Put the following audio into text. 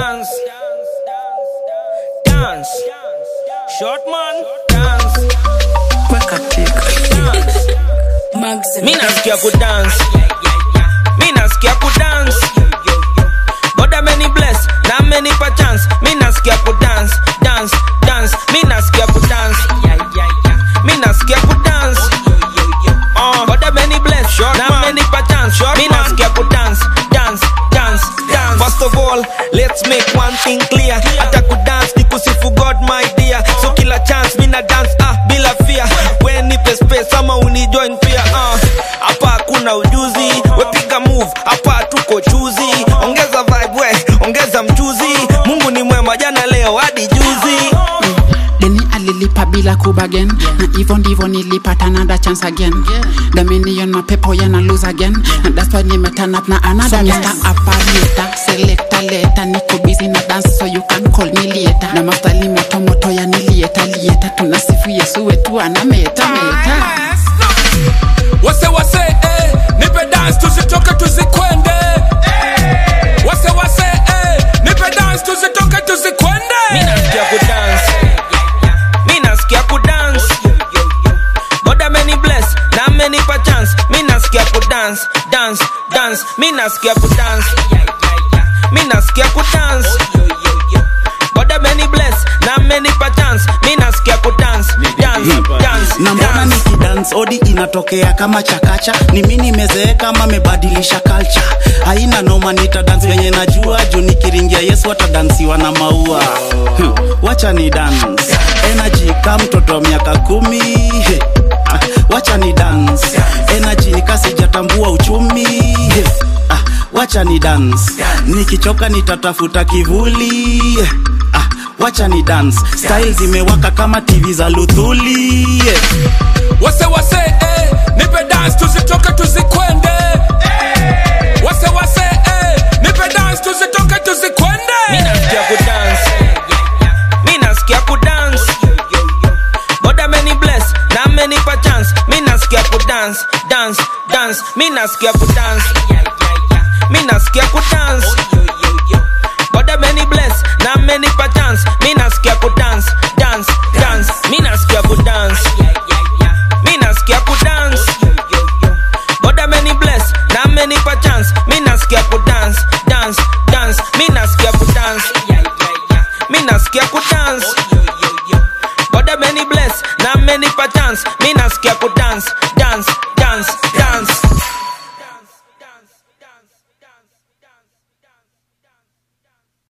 dance, dance, short man, dance, dance. Mi nasikia kudance, mi nasikia kudance. God amenibless na amenipa chance, mi nasikia kudance, dance, dance. Mi nasikia kudance, mi nasikia kudance. Uh, God amenibless na amenipa chance, mi nasikia kudance, dance, dance, dance. First of all, let's make one thing clear. Hata kudance ni kusifu God my dear. So kila chance mi na dance ah bila fear. We nipe space ama unijoin pia ah. Hapa hakuna ujuzi, we piga move, hapa tuko chuzi. Ongeza vibe we, ongeza mchuzi. Mungu ni mwema jana leo hadi juzi. deni alilipa bila kubagen na hivyo ndivyo nilipata another chance again dominion mapepo yana lose again and that's why nimeturn up na another Mr. Operator selector later niko busy na dance so you can call me later na mastali moto moto ya nilieta lieta tunasifu Yesu wetu anameta meta wase wase eh, nipe dance tuzitoke tuzikwende wase wase eh, nipe dance tuzitoke Mi tuzikwende nasikia kudance, mi nasikia kudance. God amenibless na amenipa chance, mi nasikia kudance, dance, dance. Mi nasikia kudance, mi nasikia kudance. God amenibless na amenipa chance, mi nasikia kudance, dance, dance, na mbona dance. nikidance odi inatokea kama chakacha ni mi nimezeeka ama mebadilisha culture haina noma nita dance venye najua juu nikiringia yesu atadansiwa na maua Hmm, wacha ni dance energy ka mtoto wa miaka kumi He, ah, wacha ni dance energy nikasijatambua uchumi He, ah, wacha ni dance nikichoka nitatafuta kivuli ah, wacha ni dance style zimewaka kama tv za luthuli yeah. wase wase eh, nipe dance tuzitoke tuzikwende wase wase eh, nipe dance tuzitoke Mi tuzikwende nasikia kudance, mi nasikia kudance. God amenibless na amenipa chance, mi nasikia kudance, dance, dance. Mi nasikia kudance, mi nasikia kudance. God amenibless na amenipa chance, mi nasikia kudance, dance, dance. Mi nasikia kudance, mi nasikia kudance. God amenibless na amenipa chance, mi nasikia kudance, dance, dance. Mi nasikia kudance, mi nasikia kudance. God amenibless na amenipa chance, mi nasikia kudance,